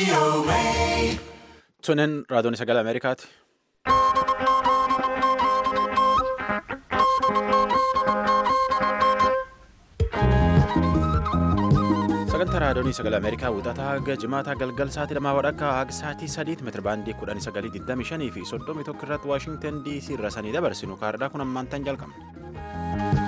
Tunin raadiyoon sagalee Ameerikaati. Sagantaa raadiyoon sagalee Ameerikaa wixataa haga jimaataa galgal sa'aatii lamaa wadhakka haga sa'aatii sadiitti meetira baandii kudhanii sagalii digdamii shanii fi soddomii tokko irratti Waashingtan DC irra sanii dabarsinu kaardhaa kun ammaantan jalqabna.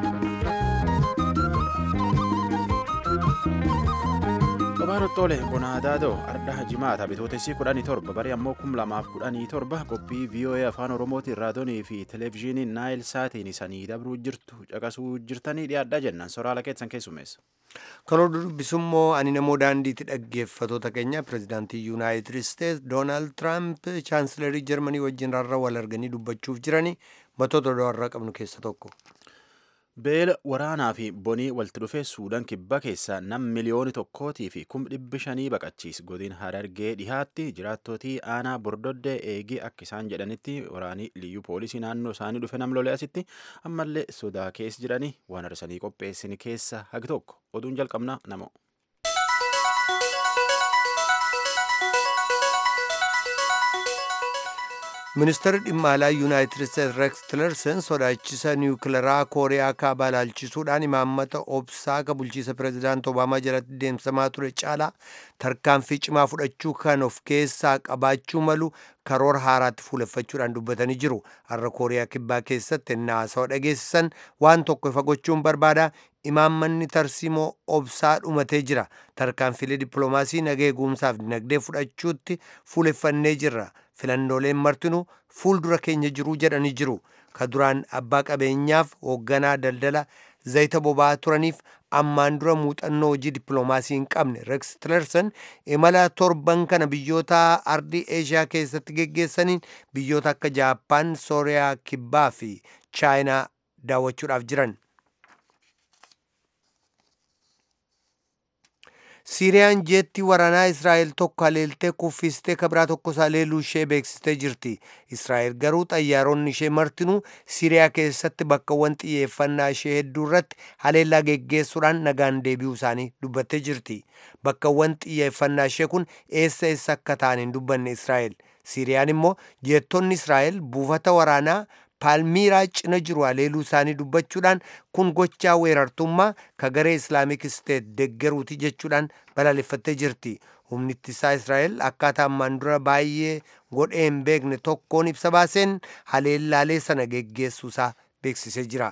Babaarottoole Bonaadaadoo Ardaa Jimaata bitootessi kudhanii torba barii ammoo kum lamaaf kudhanii torba qophii VOA afaan Oromootiin raadiyoonii fi televezyiinii Naayil Saatiin isanii dabruu jirtu caqasuu jirtanii dhiyaadhaa jennaan soraala keessan keessumeessa. Kan dubbisummoo ani namoo daandiitti dhaggeeffatoota keenya pirezidaantii yuunaayitid isteetsi doonaald tiraamp chaansilarii jarmanii wajjin rarra wal arganii dubbachuuf jiranii matoota warra qabnu keessa tokko. Beela waraanaa fi bonii walitti dhufee Suudaan kibba keessaa nam miliyooni tokkootii fi kum dhibbi shanii baqachiis godin harargee dhihaatti jiraattootii aanaa bordoddee eegii akka isaan jedhanitti waraanii liyyuu poolisii naannoo isaanii dhufe nam lolee asitti ammallee sodaa keessa jiranii waan arsanii qopheessin keessa hagi tokko oduun jalqabnaa namoo. ministeerri dhimma alaa yuunaayitid isteetsi reeks tilerson sodaachisa niwukilaraa kooriyaa kaabaa ilaalchisuudhaan imaammata obsaa ka bulchiisa pirezidaant obaamaa jalatti deemsamaa ture caalaa tarkaanfii cimaa fudhachuu kan of keessaa qabaachuu malu karoora haaraatti fuuleffachuudhaan dubbatanii jiru har'a kooriyaa kibbaa keessatti naasawaa dhageessisan waan tokko ifa gochuun barbaada imaammanni tarsiimoo obsaa dhumatee jira tarkaanfilee dippiloomaasii nagee eegumsaaf dinagdee fudhachuutti fuuleffannee jirra filannooleen martinuu fuuldura keenya jiruu jedhanii jiru ka duraan abbaa qabeenyaaf hoogganaa daldala zayita boba'aa turaniif ammaan dura muuxannoo hojii dippiloomaasii hin qabne rex tilerson imala torban kana biyyoota ardii eeshiyaa keessatti geggeessaniin biyyoota akka jaappaan sooriyaa kibbaa fi chaayinaa daawwachuudhaaf jiran siiriyaan jeetti waraanaa israa'el tokko haleeltee kuffistee kabraa tokko isaa leeluu ishee beeksistee jirti israa'el garuu xayyaaronni ishee martinuu siiriyaa keessatti bakkawwan xiyyeeffannaa ishee hedduu irratti haleellaa geggeessuudhaan nagaan deebi'uu isaanii dubbattee jirti bakkawwan xiyyeeffannaa ishee kun eessa eessa akka ta'an hin dubbanne israa'el siiriyaan immoo jeettonni israa'el buufata waraanaa paalmiiraa cina jiru haleeluu isaanii dubbachuudhaan kun gochaa weerartummaa ka garee islaamik isteet deggeruuti jechuudhaan balaaleffattee jirti humni ittisaa israa'el akkaataa ammaan dura baay'ee godhee hin beekne tokkoon ibsa baaseen haleellaalee sana geggeessuusaa beeksisee jira.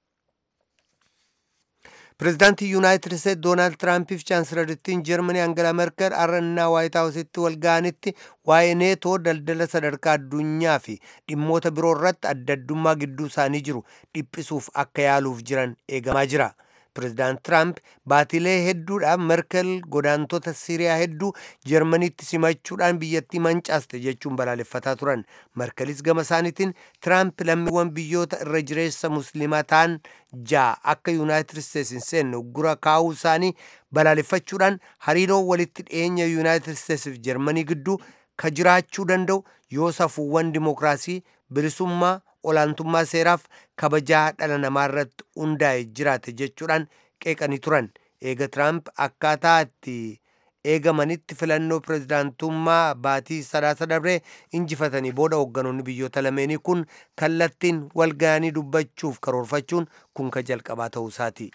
pirezidaantii yuunaayitid isteetsi doonaald tiraampiif chaansilarittiin jarmanii angela merkel har'annaa waayit haawusitti wal ga'anitti waa'ee neetoo daldala sadarkaa addunyaa fi dhimmoota biroo irratti adda addummaa gidduu isaanii jiru dhiphisuuf akka yaaluuf jiran eegamaa jira. pirezidaant tiraamp baatilee hedduudhaaf merkel godaantota siiriyaa hedduu jarmaniitti simachuudhaan biyyattii mancaaste jechuun balaaleffataa turan merkelis gama isaaniitiin tiraamp lammiiwwan biyyoota irra jireessa musliimaa ta'an ja'a akka yuunaayitid isteetsi hin seenne uggura kaa'uu isaanii balaaleffachuudhaan hariiroo walitti dhiyeenya yuunaayitid isteetsiif jarmanii gidduu ka jiraachuu danda'u yoo safuuwwan dimookiraasii bilisummaa olaantummaa seeraaf kabajaa dhala namaa irratti hundaa'e jiraate jechuudhaan qeeqanii turan eega tiraamp akkaataa itti eegamanitti filannoo pirezidaantummaa baatii sadaasa dabree injifatanii booda hoogganoonni biyyoota lameenii kun kallattiin walga'anii dubbachuuf karoorfachuun kun ka jalqabaa ta'uu isaati.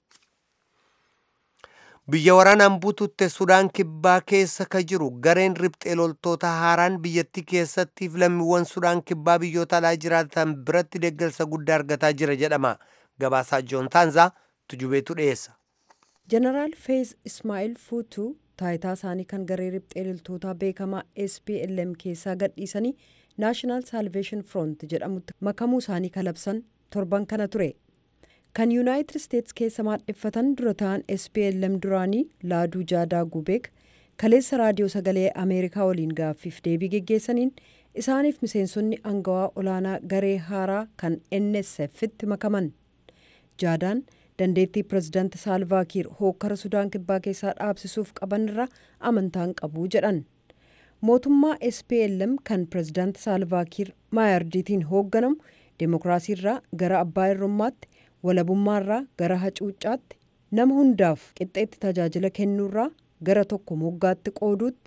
biyya waraanaan buututte sudaan kibbaa keessa ka jiru gareen riphxee loltoota haaraan biyyattii keessattiif lammiiwwan sudaan kibbaa biyyoota alaa jiraatan biratti deeggarsa guddaa argataa jira jedhama gabaasaa joon taanzaa tujubeetu dhiyeessa. jeneraal feez ismaa'il fuutuu taayitaa isaanii kan garee riphxee loltootaa beekamaa SPLM keessaa gadhiisanii naashinaal saalveeshin front jedhamutti makamuu isaanii kalabsan torban kana ture. kan yuunaayitid isteetsi keessa maadheffatan dura ta'an SPLM duraanii laaduu jaadaa gubeek kaleessa raadiyoo sagalee ameerikaa waliin gaaffiif deebii geggeessaniin isaaniif miseensonni angawaa olaanaa garee haaraa kan nsf'tti makaman jaadaan dandeettii pirezidaanti saalvaakiir hookkara sudaan kibbaa keessaa dhaabsisuuf qaban irra amantaan qabu jedhan mootummaa SPLM kan pirezidaanti saalvaakiir maayardiitiin hoogganamu deemokiraasiirraa gara abbaa irrummaatti walabummaarraa gara hacuuccaatti nama hundaaf qixxeetti tajaajila kennuurraa gara tokko moggaatti qooduutti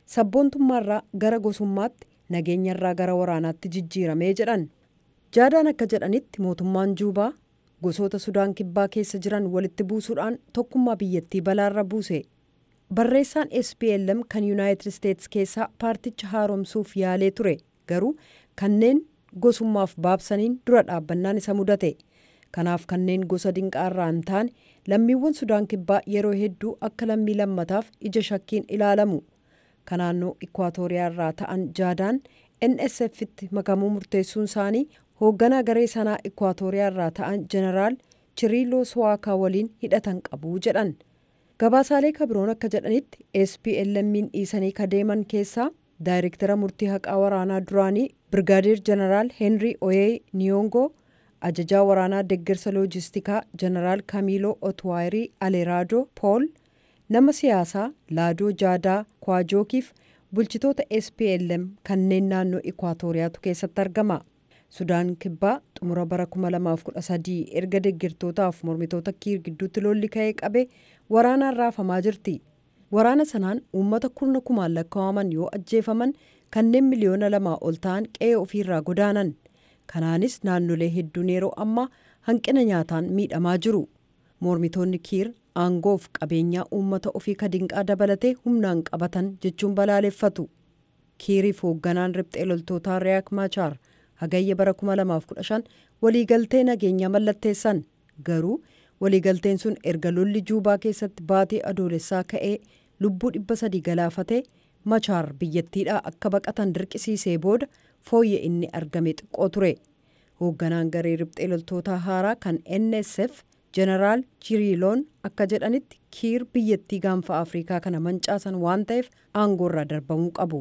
sabboontummaarraa gara gosummaatti nageenyarraa gara waraanaatti jijjiiramee jedhan jaadaan akka jedhanitti mootummaan juubaa gosoota sudaan kibbaa keessa jiran walitti buusuudhaan tokkummaa biyyattii balaarra buuse barreessaan SPLM kan yuunaayitid isteetsi keessaa paarticha haaromsuuf yaalee ture garuu kanneen gosummaaf baabsaniin dura dhaabbannaan isa mudate kanaaf kanneen gosa dinqaarraa hin taane lammiiwwan sudaan kibbaa yeroo hedduu akka lammii lammataaf ija shakkiin ilaalamu kan naannoo ikwaatooriyaa irraa ta'an jaadaan nsf'tti makamuu murteessuun isaanii hoogganaa garee sanaa ikwaatooriyaa irraa ta'an jeneraal chiriiloo swaakaa waliin hidhatan qabu jedhan gabaasaalee kabiroon akka jedhanitti SPLM'n dhiisanii kadeeman keessaa daayirektara murtii haqaa waraanaa duraanii birgaadeer jeneraal heenrii oyee niyongoo ajajaa waraanaa deeggarsa loojistikaa jeneraal kamiiloo otwaayirii aleeraadoo pool nama siyaasaa laadoo jaadaa kwaajookiif bulchitoota SPLM kanneen naannoo ikwaatooriyaatu keessatti argama. sudaan kibbaa xumura bara 2013 erga deeggartootaaf mormitoota kiir gidduutti lolli ka'ee qabe waraanaan raafamaa jirti waraana sanaan uummata kurna kumaan lakkaa'aman yoo ajjeefaman kanneen miliyoona lamaa ol ta'an qe'ee ofiirraa godaanan kanaanis naannolee hedduun yeroo ammaa hanqina nyaataan miidhamaa jiru mormitoonni kiir aangoof qabeenyaa uummata ofii kadinqaa dabalatee humnaan qabatan jechuun balaaleffatu kiiriif hoogganaan riphxee loltootaa riyaak maachaar hagayya bara 2015 waliigaltee nageenyaa mallatteessan garuu waliigalteen sun erga lolli juubaa keessatti baatee adoolessaa ka'ee lubbuu dhibba sadii galaafatee machaar biyyattiidhaa akka baqatan dirqisiisee booda fooyya inni argame xiqqoo ture hoogganaan garee riphxee loltootaa haaraa kan nsf jeneraal chiriiloon akka jedhanitti kiir biyyattii gaanfa afrikaa kana mancaasan waan ta'eef aangoorraa darbamuu qabu.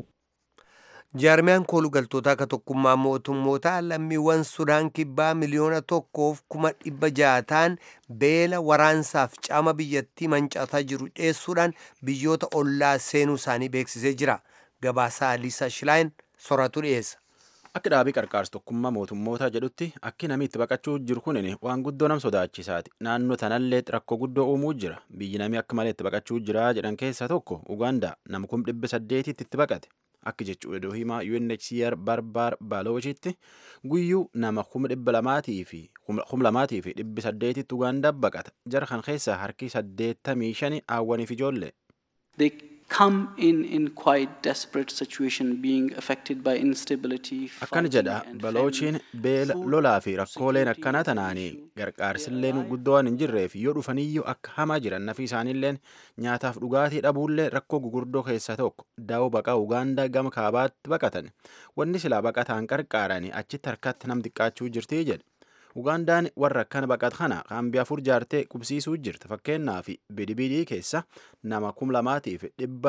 jaarmiyaan koolugaltoota akka tokkummaa mootummoota lammiiwwan sudaan kibbaa miliyoona tokkoof kuma dhibba jaataan beela waraansaaf caama biyyattii mancaataa jiru dhiyeessuudhaan biyyoota ollaa seenuu isaanii beeksisee jira gabaasaa liisa shilaayin soratu dhiyeessa. Akka dhaabii qarqaarsa tokkummaa mootummoota jedhutti akki namni itti baqachuu jiru kunin waan guddoo nam sodaachisaati. Naannoo tanallee rakkoo guddoo uumuu jira. Biyyi namni akka malee itti baqachuu jira jedhan keessaa tokko Ugaandaa nama kum dhibba saddeetitti itti baqate. Akka jechuudha iddoo himaa UNHCR barbaar baalooshitti guyyuu nama kuma dhibba lamaatii fi kuma lamaatii fi dhibbi saddeetitti Ugaandaa baqata. Jara kan keessaa harki saddeettamii shani hawwaniif ijoollee. They come in in quite desperate situation being affected by instability. Akkana jedha baloochiin beela lolaa fi rakkooleen akkana tanaanii gargaarsilleen guddoo waan hin jirreef yoo dhufaniyyuu akka hamaa jiran nafi isaaniilleen nyaataaf dhugaatii dhabuullee rakkoo gugurdoo keessaa tokko daa'oo baqaa Ugaandaa gama kaabaatti baqatan wanni silaa baqataan qarqaaranii achitti harkatti nam xiqqaachuu jirtii jedhe. Ugaandaan warra akkana baqat kana kaambii afur jaartee qubsiisuu jirti fakkeenyaaf bidibidii keessa nama kum lamaatiif dhibba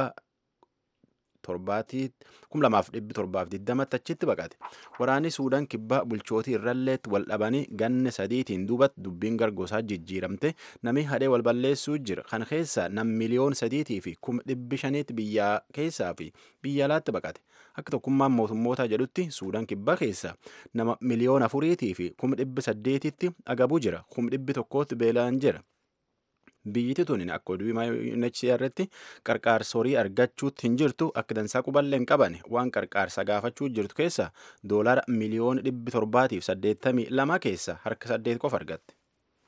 kum lamaaf dhibbi torbaaf digdamatti achitti baqate waraanni suudaan kibbaa bulchootii irralleetti wal dhabanii ganne sadiitiin duubatti dubbiin gargoosaa jijjiiramte namni hadhee wal balleessuu jira kan keessa nam miliyoon sadiitii fi kum dhibbi shaniitti biyyaa keessaa fi biyya alaatti baqate akka tokkummaan mootummootaa jedhutti suudaan kibbaa keessa nama miliyoon afuriitii fi kum dhibbi saddeetitti agabuu jira kum dhibbi tokkootti beelaan jira. biyyiti tun akka oduu UNHCR'tti qarqaarsa horii argachuutti hin jirtu akka dansaa quballee hin qaban waan qarqaarsa gaafachuu jirtu keessa doolara miliyoona dhibbi torbaatiif saddeettamii lama keessa harka saddeet qofa argatte.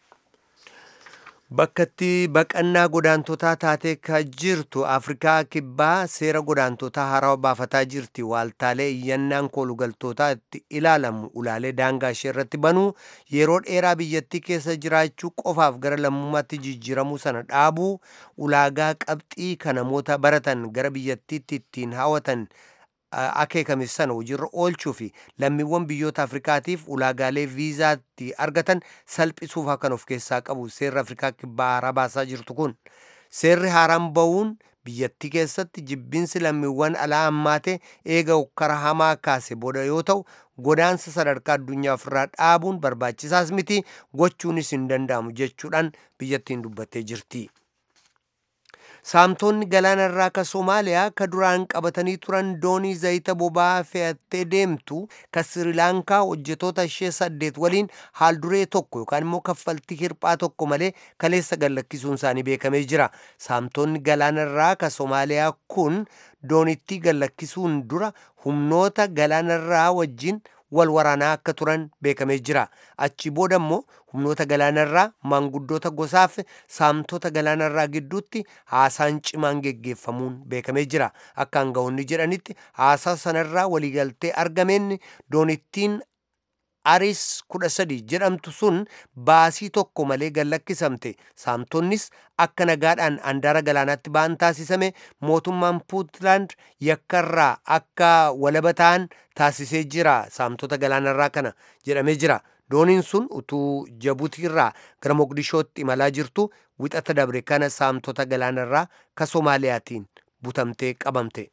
Bakkatti baqannaa godaantotaa taatee ka jirtu Afrikaa kibbaa seera godaantotaa haarawaa baafataa jirti. Waaltaalee iyyannaan koolugaltootaa itti ilaalamu ulaalee daangaa ishee irratti banuu yeroo dheeraa biyyattii keessa jiraachuu qofaaf gara lammummaatti jijjiiramuu sana dhaabuu ulaagaa qabxii kan namoota baratan gara biyyattiitti ittiin hawwatan akeekame sana hojiirra oolchuu fi lammiiwwan biyyoota afrikaatiif ulaagaalee viizaatti argatan salphisuuf kan of keessaa qabu seerri afrikaa kibbaa haaraa baasaa jirtu kun seerri haaraan ba'uun biyyattii keessatti jibbinsi lammiiwwan alaa hammaate eega hokkara hamaa kaase booda yoo ta'u godaansa sadarkaa addunyaa ofirraa dhaabuun barbaachisaas miti gochuunis hin danda'amu jechuudhaan biyyattiin dubbattee jirti. saamtonni galaanarraa ka Somaaliyaa ka duraan qabatanii turan doonii zayita boba'aa fe'attee deemtu ka Sirilaankaa hojjetoota ishee saddeet waliin haal duree tokko yookaan immoo kaffaltii hirphaa tokko malee kaleessa gallakkisuun isaanii beekamee jira. Saamtonni galaanarraa ka Somaaliyaa kun doonittii gallakkisuun dura humnoota galaanarraa wajjin wal waraanaa akka turan beekamee jira. Achi booda immoo humnoota galaanarraa maanguddoota gosaaf saamtota galaanarraa gidduutti haasaan cimaan geggeeffamuun beekamee jira. Akka aangawoonni jedhanitti haasaa sanarraa waliigaltee argameen doonittiin aris kudha sadi jedhamtu sun baasii tokko malee gallakkisamte saamtonnis akka nagaadhaan andaara galaanaatti ba'an taasisame mootummaan puutland yakkarraa akka walaba ta'an taasisee jira saamtota galaanarraa kana jedhamee jira dooniin sun utuu jabutiirraa gara moqdishootti imalaa jirtu wixata dabre kana saamtota galaanarraa ka soomaaliyaatiin butamtee qabamte.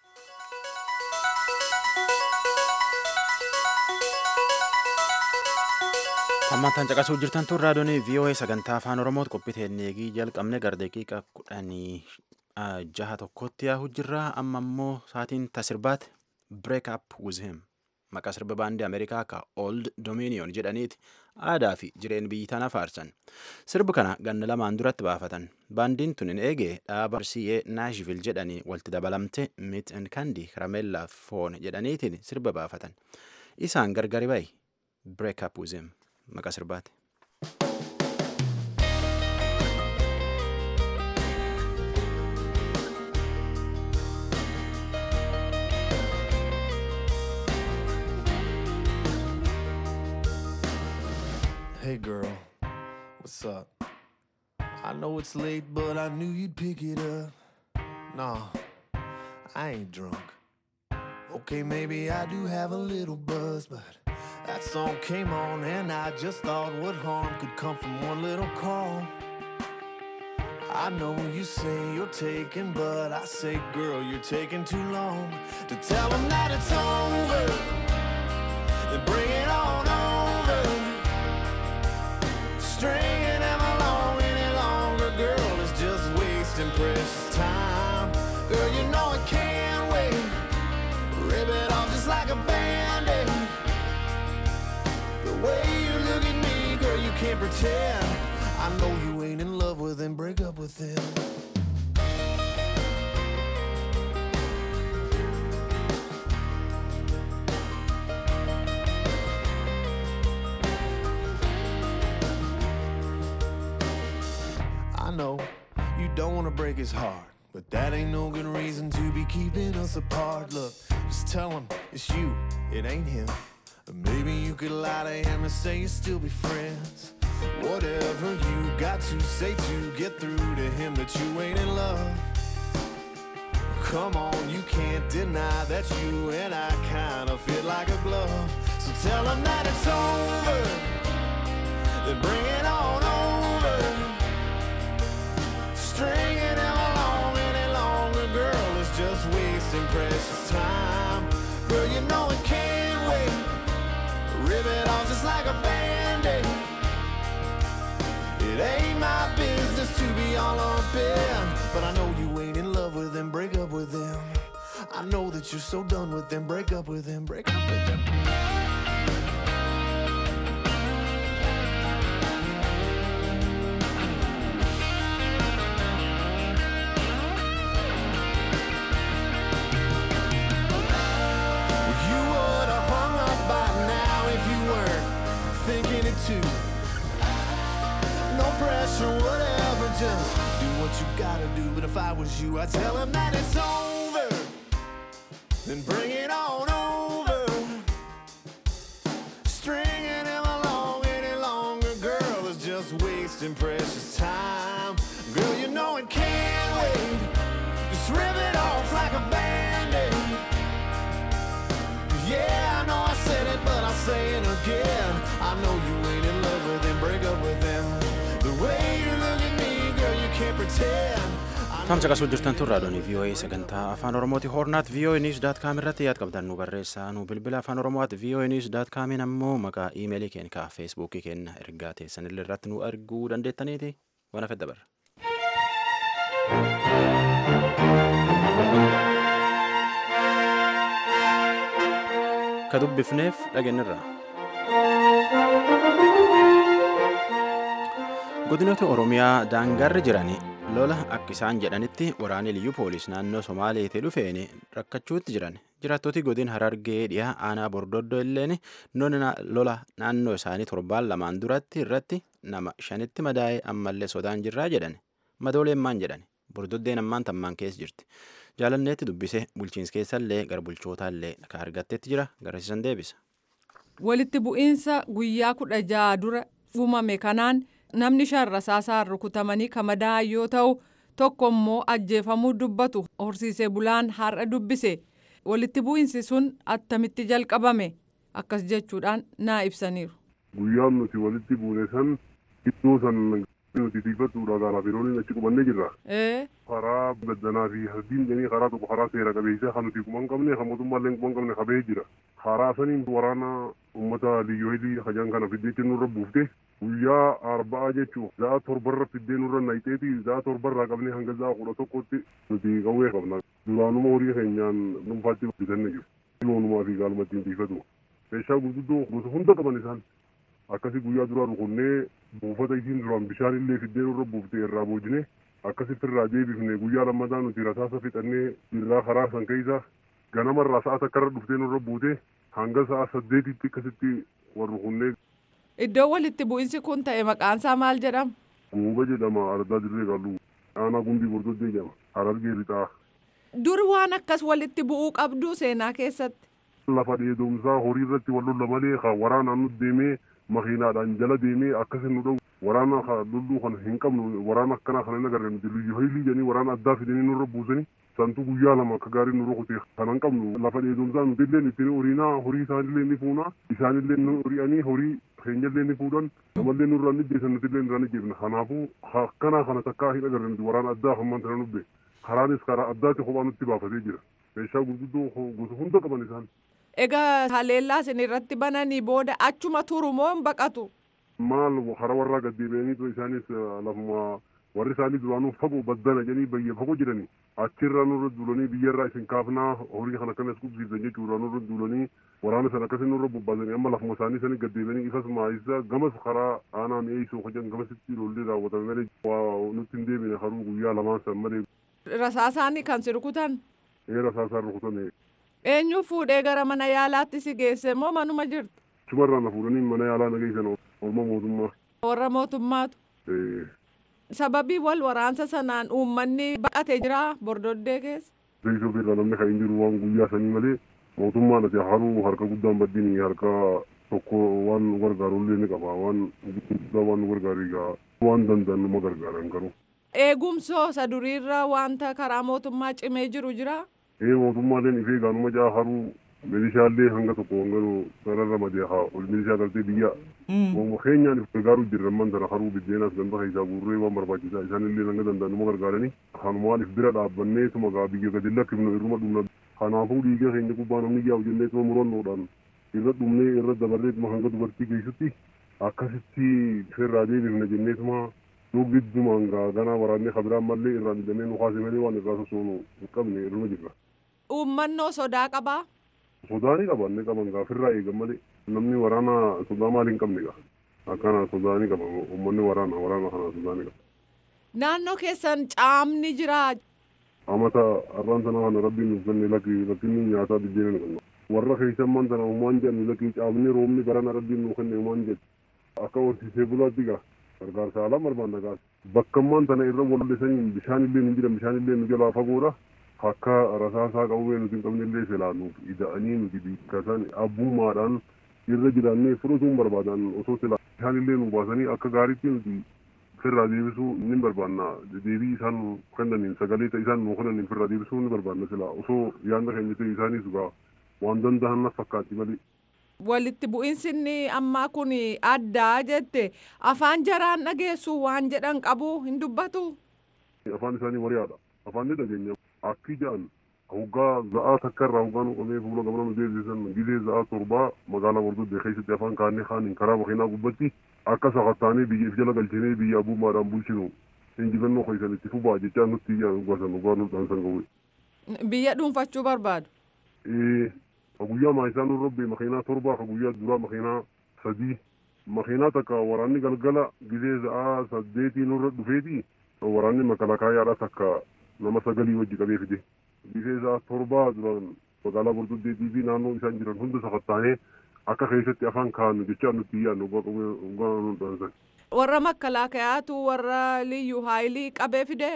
Hammataan caqasuu jirtan tun raadiyoon VOA sagantaa afaan Oromooti qophii eegii jalqabne gara daqiiqa kudhanii jaha tokkotti yaa'u jirra. Amma immoo sa'aatiin tasirbaati break up with him maqaa sirba baandii Ameerikaa ka Old Dominion jedhaniiti aadaa fi jireen biyyi tana faarsan. Sirbi kana ganna lamaan duratti baafatan. Baandiin tun hin eegee dhaaba RCA Nashville jedhanii walitti dabalamte Meat and Candy Karamellaa Foon jedhaniitiin sirba baafatan. Isaan gargari bayi break up with him. maqaa sirbaati. Hey girl, what's up? I know it's late, but I knew you'd pick it up. Nah, I ain't drunk. Okay, maybe I do have a little buzz, but that song came on and I just thought what harm could come from one little call. I know you say you're taking, but I say, girl, you're taking too long to tell them that it's over. Then bring it on over. Stringing them along any longer, girl, is just wasting precious time. Girl, you know it can't wait. Rip it off just like a band-aid. The way you look at me, girl, you can't pretend. I know you ain't in love with him, break up with him. I know you don't wanna break his heart, but that ain't no good reason to be keeping us apart. Look, just tell him it's you, it ain't him. Maybe you could lie to him and say you still be friends. Whatever you got to say to get through to him that you ain't in love. Come on, you can't deny that you and I kinda fit like a glove. So tell him that it's over, then bring it on over. Stringing him along any longer, girl, is just wasting precious time. Girl, you know it can't wait. Rip it off just like a band-aid. It ain't my business to be all up in, but I know you ain't in love with him. Break up with him. I know that you're so done with him. Break up with him. Break up with him. You would've hung up by now if you weren't thinking it too. No pressure, whatever, just do what you gotta do. But if I was you, I'd tell him that it's over. Then bring it on over. Stringing him along any longer, girl, is just wasting precious time. Girl, you know it can't wait. Just rip it off like a band-aid. Yeah, I know I said it, but I'll say it again. I know you ain't in love with him, break up with him. The way you look at me, girl, you can't pretend. I Tam caqasuu jirtan tun raadiyoon VOA sagantaa afaan Oromooti hornaat VOA News dot com irratti yaad qabdan nu barreessaa nu bilbila afaan Oromooti VOA News dot comiin ammoo maqaa iimeelii keenya ka feesbuukii keenya ergaa teessanillee irratti nu arguu dandeettaniiti waan hafe dabarra. ka dubbifneef dhageenyirra. godinoota oromiyaa daangarri jiran lola akka isaan jedhanitti waraanni liyyuu poolis naannoo somaaleetii dhufeen rakkachuutti jiran jiraattoti godin harargee dhiyaa aanaa bordoddoo illeen lola naannoo isaanii torbaan lamaan duratti irratti nama shanitti madaa'ee ammallee sodaan jirraa jedhan madooleen maan jedhan bordoddeen ammaan tammaan keessa jirti jaalanneetti dubbise bulchiinsa keessallee gara bulchootaallee ka argattetti jira garasiisan deebisa. walitti bu'iinsa guyyaa kudha ja'a dura uumame kanaan namni shan rasaasaan rukutamanii kamadaa'an yoo ta'u tokko immoo ajjeefamuu dubbatu horsiisee bulaan har'a dubbise walitti bu'iinsi sun attamitti jalqabame akkas jechuudhaan naa ibsaniiru. guyyaan nuti walitti buune san iddoo san nuti tiifattuudha gaaraaf yeroo achi qubannee jirra. karaa gaddanaa fi hardiin jedhanii karaa tokko karaa seera qabeessa kan nuti kuma hin qabne kan mootummaallee kuma hin qabne qabee jira. karaa saniin waraana uummata liyyoohilii hajaan kana fiddeetti nurra buufte guyyaa arba'aa jechuun za'a torbarra fiddee nurra nayiteeti za'a torbarraa qabnee hanga za'a kudha tokkotti nuti qawwee qabna duraanuma horii keenyaan dhuunfaatti bitanne jiru loonumaa fi gaalmattiin tiifatu meeshaa gurguddoo gosa hunda qaban isaan akkasi guyyaa duraa rukunnee buufata isiin duraan bishaan illee fiddee nurra buufte irraa boojine akkasitti irraa deebifne guyyaa lammataa nuti rasaasa fixannee irraa karaa san keessa ganamarraa sa'a takkarra dhuftee nurra buute hanga sa'a saddeetitti akkasitti wal rukunnee Iddoo walitti bu'iinsi kun ta'e maqaansaa maal jedhama? Gooba jedhama ardaa dirree qalluu aanaa gumbii bordoddee jedhama harargee lixaa. Dur waan akkas walitti bu'uu qabdu seenaa keessatti. Lafa dheedomsaa horii irratti wal lolla malee ka waraanaan nu deemee makiinaadhaan jala deemee akkasin nu dha'u waraana ka lolluu kana hin qabnu waraana akkanaa kana hin agarre nuti liyyu haylii jedhanii waraana addaa fidanii nurra buusanii santu guyyaa lama akka gaarii nu rukute kana hin qabnu lafa dheedomsaa nuti illee ittiin horiinaa horii isaanillee ni fuuna isaanillee nu hori'anii horii keenyallee ni fuudhan namallee nurraa ni jeesan nuti illee nurraa ni jeefna kanaafuu akkanaa kana takkaa hin agarre nuti waraana addaa hammaan tana nubbe karaanis karaa addaatti kophaa nutti baafatee jira meeshaa gurguddoo gosa hunda qaban isaan. Egaa haleellaa isin irratti bananii booda achuma turu moo hin baqatu? Maal hara warraa gaddeebi'anii isaanis lafuma warri isaanii duraanuu fagoo baddana jedhanii bayya fagoo jedhanii achirraa nurra duulanii biyyarraa isin kaafnaa horii kana akkanas qubsiisan jechuudha nurra duulanii waraana sana akkasii nurra bobbaasanii amma lafuma isaanii sanii gaddeebi'anii ifas maayisa gamas karaa aanaa mi'eessoo kajan gamasitti lollee raawwatame malee waa nutti hin deebine haruu guyyaa lamaan san malee. Rasaasaanii kan si rukutan? Ee rasaasaan rukutame. Eenyu fuudhee gara mana yaalaatti si geesse moo manuma jirtu? Chumarraa na fuudhanii mana yaalaa na geessan orma mootummaa. Warra mootummaatu. Sababii wal waraansa sanaan uummanni baqate jira bordoddee keessa. Beeksisa irraa namni kan hin jiru waan guyyaa sanii malee mootummaan ati haruu harka guddaan baddiin harka tokko waan nu gargaaru illee ni qaba waan guddaa waan nu gargaaru egaa waan danda'an numa gargaaran garuu. Eegumsoo isa duriirra wanta karaa mootummaa cimee jiru jira. Ee mootummaaleen ifee gaanuma jaa haruu milishaallee hanga tokko hanga sararra madee haa ol milishaa galtee biyya. Wama keenyaan if gargaaruu jirran man tana haruu biddeenas ganda keessaa guurree waan barbaachisaa isaanillee hanga danda'an numa gargaaranii kanumaan if bira dhaabbannee tuma gaa biyya gadi lakkifnu irruma dhumna kanaafuu dhiiga keenya gubbaa namni yaa'u jennee tuma murannoodhaan irra dhumnee irra dabarree tuma hanga dubartii keessatti akkasitti firraa deebifna jennee tuma nu giddumaan gaa ganaa waraannee kabiraan mallee irraa midhamee nu kaase malee waan irraa sosoonu hin qabne irruma jirra. Uummannoo sodaa qabaa? Sodaanii qaban ni qaban gaa firraa eegan malee namni waraana sodaa maali hin qabne gaa akkana sodaanii qaban uummanni waraana waraana kana sodaanii qaba. Naannoo keessan caamni jiraa? Amata arraan sana kana rabbiin nuuf kenne lakki lakkinni nyaataa biddeena ni qabna. Warra keessan man tana uumaan jedhan lakki caamni roobni barana rabbiin nuuf kenne uumaan jedhu akka horsiisee bulaatti gaa gargaarsa alaa barbaanna gaa bakkammaan tana irra wallisanii bishaan illee nu jiran bishaan illee nu jalaa fagoodha. akka rasaasaa qawwee nuti hin qabne illee silaanuuf ida'anii nuti diikkasan abbummaadhaan irra jiraannee fudhatuun barbaadan osoo silaa isaan illee nu baasanii akka gaariitti nuti firraa deebisuu ni barbaanna deebii isaan nu kennaniin sagalee isaan nu kennaniin firraa deebisuu ni barbaanna silaa osoo yaanda keenya ta'e isaanis gaa waan danda'an na fakkaatti malee. Walitti bu'iinsinni ammaa kun addaa jette afaan jaraan dhageessu waan jedhan qabu hin dubbatu. Afaan isaanii wariyaadha. Afaan ni dhageenya. akki jedhan hoggaa za'aa takka irraa hoggaa nu qabee fuula gamana nu deebisan gilee za'aa torbaa magaalaa bordoddee keessatti afaan kaannee kaaniin karaa makiinaa gubbatti akka sakattaanee biyya if jala galchinee biyya abbummaadhaan bulchinu injifannoo keessan itti fufaa jechaa nutti iyyaa dhugasan dhugaa nudhaan san ga'u. Biyya dhuunfachuu barbaadu. Ka guyyaa maayisaa nu robbe makiinaa torbaa ka guyyaa duraa makiinaa sadii makiinaa takka waraanni galgala gizee sa'aa saddeetii nurra dhufeeti waraanni makalakaayaadha takka nama sagalii wajji qabee fide gizee sa'aa torbaa duraan magaalaa bordoddeetii fi naannoo isaan jiran hunda safattaanee akka keessatti afaan kaa'annu jechaa nutti iyyaannu dhugaa nudhaan san. Warra makkalaakayaatu warra liyyuu haayilii qabee fide.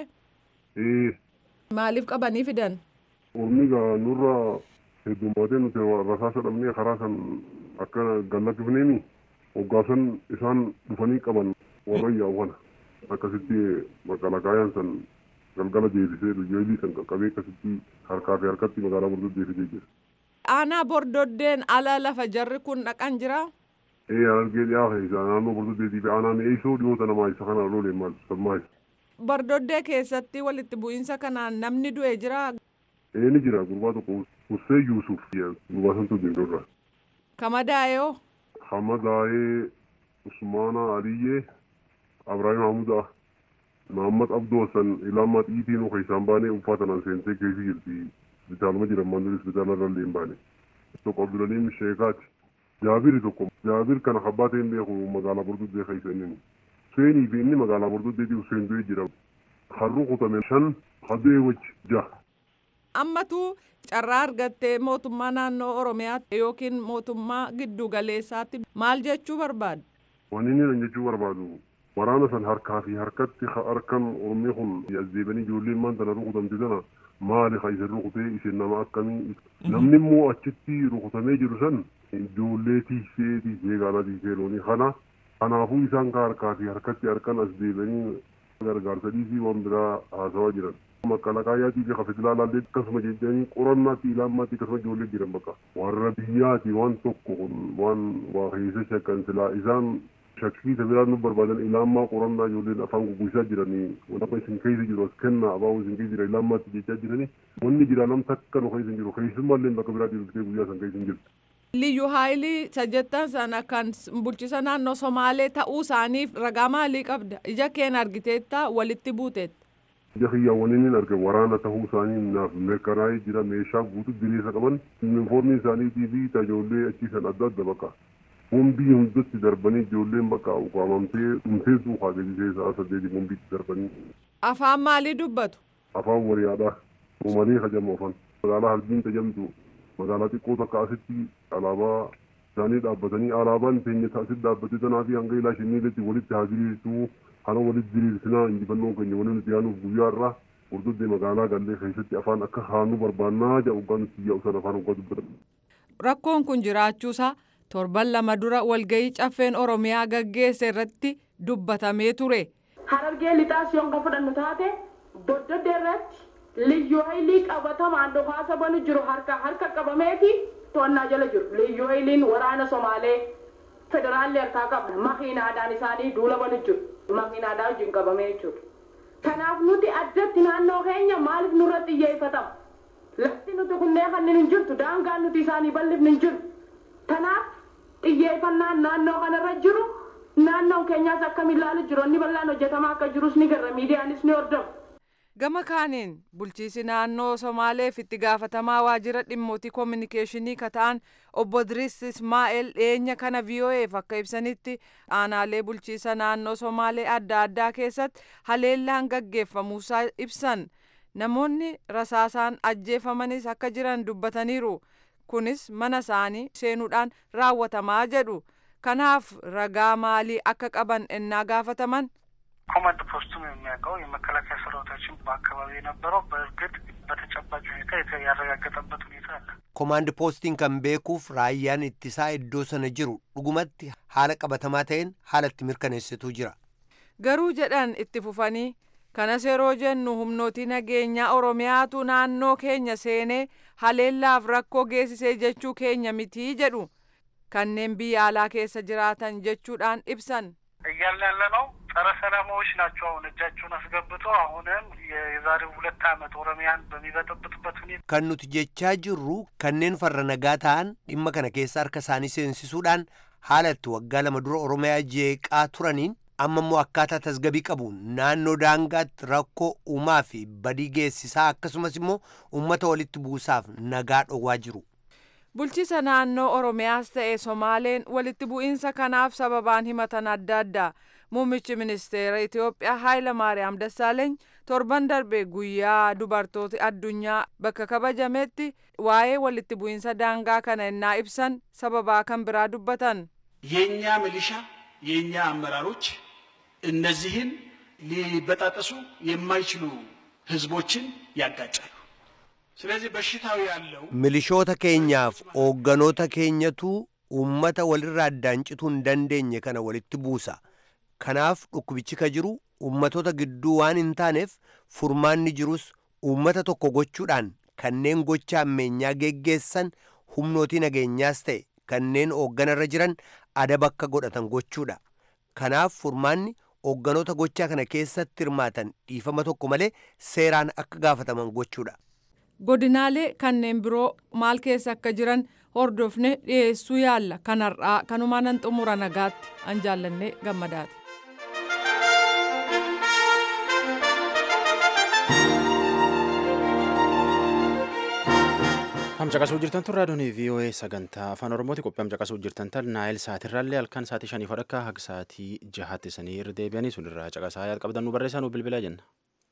Maaliif qabanii fidan? Ormi gaa nurra heddummaatee nuti rasaasa dhabnee karaa san akka gallakifneemi hoggaasan isaan dhufanii qaban warra yaawwana akkasitti makalakaayaan san galgala deebisee luyyeelii san qaqqabee akkasitti harkaa fi harkatti magaalaa bordoddee fidee jira. Aanaa bordoddeen ala lafa jarri kun dhaqan jiraa? ee argee dhiyaa keessa naannoo bordoddeetii fi aanaan eeysoo dhiyoota namaa isa kana loolee maal sammaa isa. Bordoddee keessatti walitti bu'iinsa kanaan namni du'e jira. Ee ni jira gurbaa tokko Hussee Yuusuf gurbaa santu dindoorra. Kamadaayoo. Hamadaayee Usmaana Aliyyee Abrahaam Hamudaa Mahammad Abdoo san ilaamaa xiitiin keessaan baanee uffata nan seentee keessa jirti. Hospitaaluma jiran maandurii hospitaala irra illee hin baane. Tokko Abdulaliim Sheekaati. Jaabiri tokko Jaabir kana kabbaa ta'een beeku magaalaa Bordoddee keessa inni. Huseenii fi inni magaalaa Bordoddeetii Huseen du'ee jira. Harru kutame shan hadu'ee wajji jaha. Ammatu carraa argattee mootummaa naannoo Oromiyaatti yookiin mootummaa giddu galeessaatti maal jechuu barbaadu? Wanni inni jechuu barbaadu waraana san harkaa fi harkatti harkan Oromii kun as deebanii ijoolleen maanta na rukutamte sana maali ka isin rukutee isin nama akkamii namni immoo achitti rukutamee jiru san ijoollee tiisee tiisee gaala tiisee loonii kana kanaafuu isaan ka harkaa fi harkatti harkan as deebanii gargaarsa dhiisii waan biraa haasawaa jiran. Makalakaayaatii fi kafetilaalaallee akkasuma jechanii qorannaatti ilaammaatti akkasuma ijoollee jiran bakka warra biyyaati waan tokko kun waan waa keessa shakkan silaa isaan shakkii biraan nu barbaadan ilaammaa qorannaa ijoolleen afaan gugguisaa jiranii wantoota isin keessa jiru as kennaa abaa'uu isin keessa jira ilaammaatti jechaa jiranii wanni jira nam takka nu keessa hin jiru keessummaallee bakka biraa deebiftee guyyaa san keessa hin jirtu. Liyyuu haayilii sajjettan sana kan bulchisa naannoo Somaalee ta'uu isaaniif ragaa maalii qabda? Ija keen argiteetta walitti buuteetta. Ija kiyyaawwaniin hin arge waraana ta'uu isaanii naaf mirkanaa'ee jira meeshaa guutuu diriirsa qaban yuunifoormii isaaniitii fi tajaajillee achiisan adda adda bakka. Bombii hundatti darbanii ijoolleen bakka ukaamamtee dhumtee suuqaa gadisee sa'a saddeetii bombiitti darbanii. Afaan maalii dubbatu? Afaan wariyaadhaa. Uumalee hajamu afaan. Magaalaa Harbiin tajamtu magaalaa xiqqoo takka asitti alaabaa isaanii dhaabbatanii alaabaan teenya asitti dhaabbatee tanaa fi hanga ilaa shiniiletti walitti haa diriirsu kana walitti diriirsinaa injifannoo keenya waliin nuti yaanuuf guyyaa irraa hordoddee magaalaa gallee keessatti afaan akka haanu barbaannaa jedhu hoggaa nuti yaa'u sana afaan hoggaa dubbatan. Rakkoon kun jiraachuusaa torban lama dura walgahii caffeen Oromiyaa gaggeesse irratti dubbatamee ture. Harargee lixaas yoon ka fudhannu taate bordoddee irratti liyyuu haylii qabatamaan dhukaasa banu jiru harka harka qabameeti to'annaa jala jiru liyyuu hayliin waraana somaalee federaalli harkaa qaba makiinaadhaan isaanii duula banu jiru makiinaadhaa wajjin qabamee jechuudha kanaaf nuti addatti naannoo keenya maaliif nurra xiyyeeffatama lafti nuti kunnee kanneen hin jirtu daangaan nuti isaanii bal'ifni hin jiru kanaaf xiyyeeffannaan naannoo kanarra jiru naannoon keenyaas akkamiin ilaalu jiru inni bal'aan hojjetamaa akka jirus ni garra miidiyaanis ni hordofu. Gama kaaniin bulchiisi naannoo Somaaleef itti gaafatamaa waajjira dhimmootii koominikeeshinii kata'an obbo Diriis Ismaa'eel dhiyeenya kana VOA'eef akka ibsanitti aanaalee bulchiisa naannoo Somaalee adda addaa keessatti haleellaan gaggeeffamuusaa ibsan namoonni rasaasaan ajjeefamanis akka jiran dubbataniiru kunis mana isaanii seenuudhaan raawwatamaa jedhu kanaaf ragaa maalii akka qaban ennaa gaafataman ኮማንድ ፖስቱም የሚያውቀው የመከላከያ ሰራዊታችን በአካባቢ የነበረው በእርግጥ በተጨባጭ ሁኔታ ያረጋገጠበት ሁኔታ አለ። ኮማንድ ፖስtiin kan beekuuf raayyaan ittisaa iddoo sana jiru dhugumatti haala qabatamaa ta'een haala itti mirkaneessituu jira. Garuu jedhan itti fufanii kanas yeroo jennu humnootii nageenyaa Oromiyaatu naannoo keenya seenee haleellaaf rakkoo geessisee jechuu keenya mitii jedhu kanneen biyya alaa keessa jiraatan jechuudhaan ibsan. እያልን ያለ ነው ጸረ ሰላማዎች ናቸው። አሁን እጃቸውን አስገብቶ አሁንም የዛሬው ሁለት ዓመት ኦሮሚያን በሚበጠብጡበት ሁኔታ kan nuti jechaa jirru kanneen farra nagaa ta'an dhimma kana keessa harka isaanii seensisuudhaan haala itti waggaa lama dura oromiyaa jeeqaa turaniin amma immoo akkaataa tasgabii qabu naannoo daangaatti rakkoo uumaa fi badii geessisaa akkasumas immoo uummata walitti buusaaf nagaa dhowwaa jiru. Bulchiisa naannoo Oromiyaas ta'e Somaaleen walitti bu'iinsa kanaaf sababaan himatan adda addaa. Muummichi ministeera Itoophiyaa Haayila Maariyaam Dassaaleeny torban darbe guyyaa dubartooti addunyaa bakka kabajametti waa'ee walitti bu'iinsa daangaa kana innaa ibsan sababaa kan biraa dubbatan. የእኛ ሚሊሻ የእኛ አመራሮች እነዚህን ሊበጣጠሱ የማይችሉ ህዝቦችን ያጋጫሉ። ስለዚህ በሽታው ያለው milishoota keenyaaf hoogganoota keenyatu uummata walirraa addaan cituu hin dandeenye kana walitti buusa. Kanaaf dhukkubichi ka jiru uummatoota gidduu waan hin taaneef furmaanni jirus uummata tokko gochuudhaan kanneen gocha ammeenyaa geggeessan humnootii nageenyaas ta'e kanneen hoogganarra jiran adaba akka godhatan gochuudha. Kanaaf furmaanni hoogganoota gochaa kana keessatti hirmaatan dhiifama tokko malee seeraan akka gaafataman gochuudha. Godinaalee kanneen biroo maal keessa akka jiran hordofne dhiyeessuu yaalla kanarraa kanumaan xumura nagaatti an jaallannee gammadaati. Ham caqasuu jirtan tun raadiyoon VOA sagantaa afaan Oromooti qophii ham caqasuu jirtan tan naayil saatirraallee halkan saatii shanii fadhakka haga saatii jahatti sanii irra deebi'anii sun irraa caqasaa yaad qabdan nu barreessaa nu bilbilaa jenna.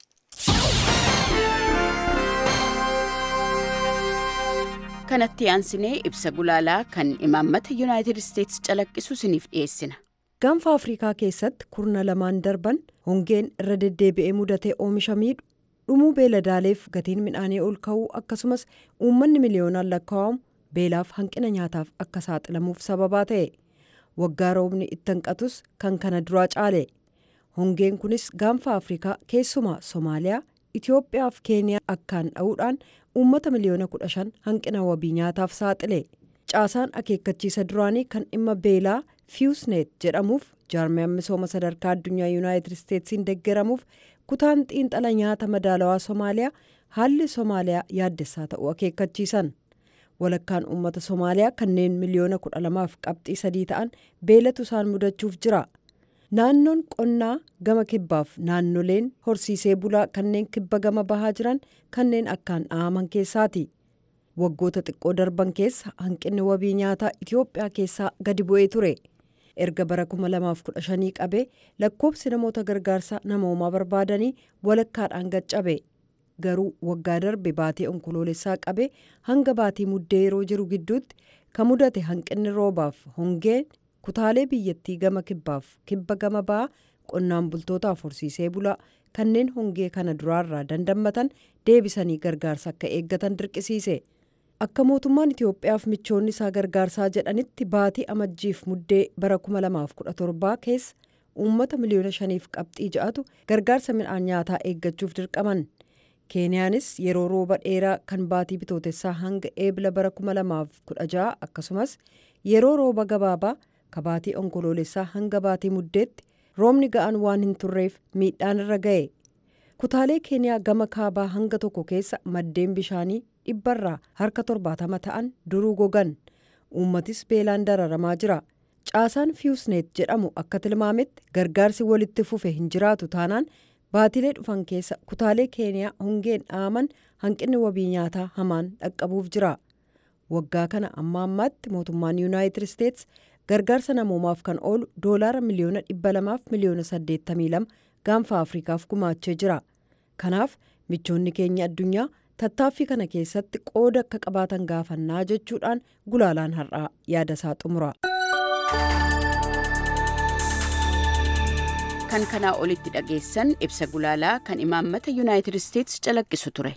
kanatti aansinee ibsa gulaalaa kan imaammata yuunaayitid isteetsi calaqqisu isiniif dhiyeessina. Gaanfa Afrikaa keessatti kurna lamaan darban hongeen irra deddeebi'ee mudatee oomisha miidhu dhumuu beeladaaleef gatiin midhaanii ol ka'uu akkasumas uummanni miliyoonaan lakkaa'amu beelaaf hanqina nyaataaf akka saaxilamuuf sababaa ta'e waggaa roobni itti hanqatus kan kana duraa caale hongeen kunis gaanfa afrikaa keessumaa soomaaliyaa itiyoophiyaa fi keeniyaa akkaan dha'uudhaan uummata miliyoona kudha shan hanqina wabii nyaataaf saaxile caasaan akeekkachiisa duraanii kan dhimma beelaa fiusneet jedhamuuf jaarmiyaan misooma sadarkaa addunyaa yuunaayitid isteetsiin deeggaramuuf kutaan xiinxala nyaata madaalawaa soomaaliyaa haalli soomaaliyaa yaaddessaa ta'uu akeekkachiisan walakkaan uummata soomaaliyaa kanneen miliyoona kudha lamaaf qabxii sadii ta'an beelatu isaan mudachuuf jira naannoon qonnaa gama kibbaaf naannoleen horsiisee bulaa kanneen kibba gama bahaa jiran kanneen akkaan dha'aman keessaati waggoota xiqqoo darban keessa hanqinni wabii nyaataa itiyoophiyaa keessaa gadi bu'ee ture erga bara 2015 qabee lakkoobsi namoota gargaarsa namoomaa barbaadanii walakkaadhaan gaccabe garuu waggaa darbe baatii onkoloolessaa qabee hanga baatii muddee yeroo jiru gidduutti kan mudate hanqinni roobaaf hongeen kutaalee biyyattii gama kibbaaf kibba gama ba'aa qonnaan bultootaaf horsiisee bulaa kanneen hongee kana duraarraa dandammatan deebisanii gargaarsa akka eeggatan dirqisiise. akka mootummaan itiyoophiyaaf michoonni isaa gargaarsaa jedhanitti baatii amajjiif muddee bara 2017 keessa uummata miliyoona shaniif qabxii ja'atu gargaarsa midhaan nyaataa eeggachuuf dirqaman keeniyaanis yeroo rooba dheeraa kan baatii bitootessaa hanga eebila bara 2016 akkasumas yeroo rooba gabaabaa ka baatii onkoloolessaa hanga baatii muddeetti roobni ga'an waan hin turreef miidhaan irra ga'e kutaalee keeniyaa gama kaabaa hanga tokko keessa maddeen bishaanii dhibbarraa harka torbaatama ta'an duruu gogan uummatis beelaan dararamaa jira caasaan fiusneet jedhamu akka tilmaametti gargaarsi walitti fufe hin jiraatu taanaan baatilee dhufan keessa kutaalee keeniyaa hongeen dhaaman hanqinni wabii nyaataa hamaan dhaqqabuuf jira waggaa kana amma ammaatti mootummaan yuunaayitid isteets gargaarsa namoomaaf kan oolu doolaara miliyoona dhibba lamaaf miliyoona saddeettamii lama gaanfa afrikaaf gumaachee jira kanaaf michoonni keenya addunyaa tattaaffii kana keessatti qooda akka qabaatan gaafannaa jechuudhaan gulaalaan har'aa yaada isaa xumura. kan kanaa olitti dhageessan ibsa gulaalaa kan imaammata yuunaayitid isteetsi calaqqisu ture.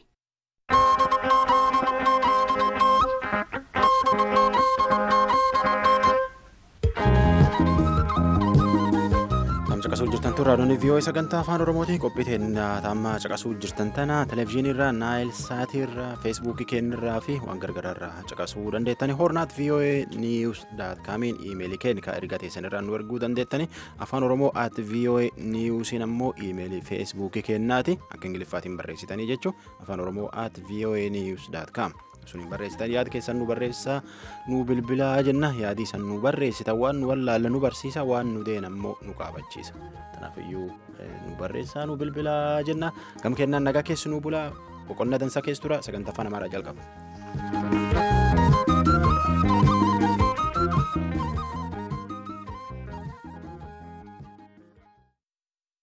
caqasuu jirtan tun raadiyoon vii'oo sagantaa afaan oromootiin qophii amma caqasuu jirtan tana televezyiiniirraa naayil saatiirraa feesbuukii keenyarraa fi waan gargaraarraa caqasuu dandeettani hoornaat vii'oo niiwus daat kaamiin iimeelii keenya ka erga teessanirraa nu erguu dandeettani afaan oromoo at vii'oo niiwusiin ammoo iimeelii feesbuukii keenyaati akka ingiliffaatiin barreessitanii jechuu afaan oromoo at vii'oo niiwus daat kaam suniin barreessitan yaada keessan nu barreessaa nu bilbilaa jenna yaadii san nu barreessitan waan nu wallaalla nu barsiisa waan nu deen ammoo nu qaabachiisa kanaafiyyuu nu barreessaa nu bilbilaa jenna gam kennaan nagaa keessi nu bulaa boqonnaa dansaa keessa tura sagantaa afaan amaaraa jalqaba.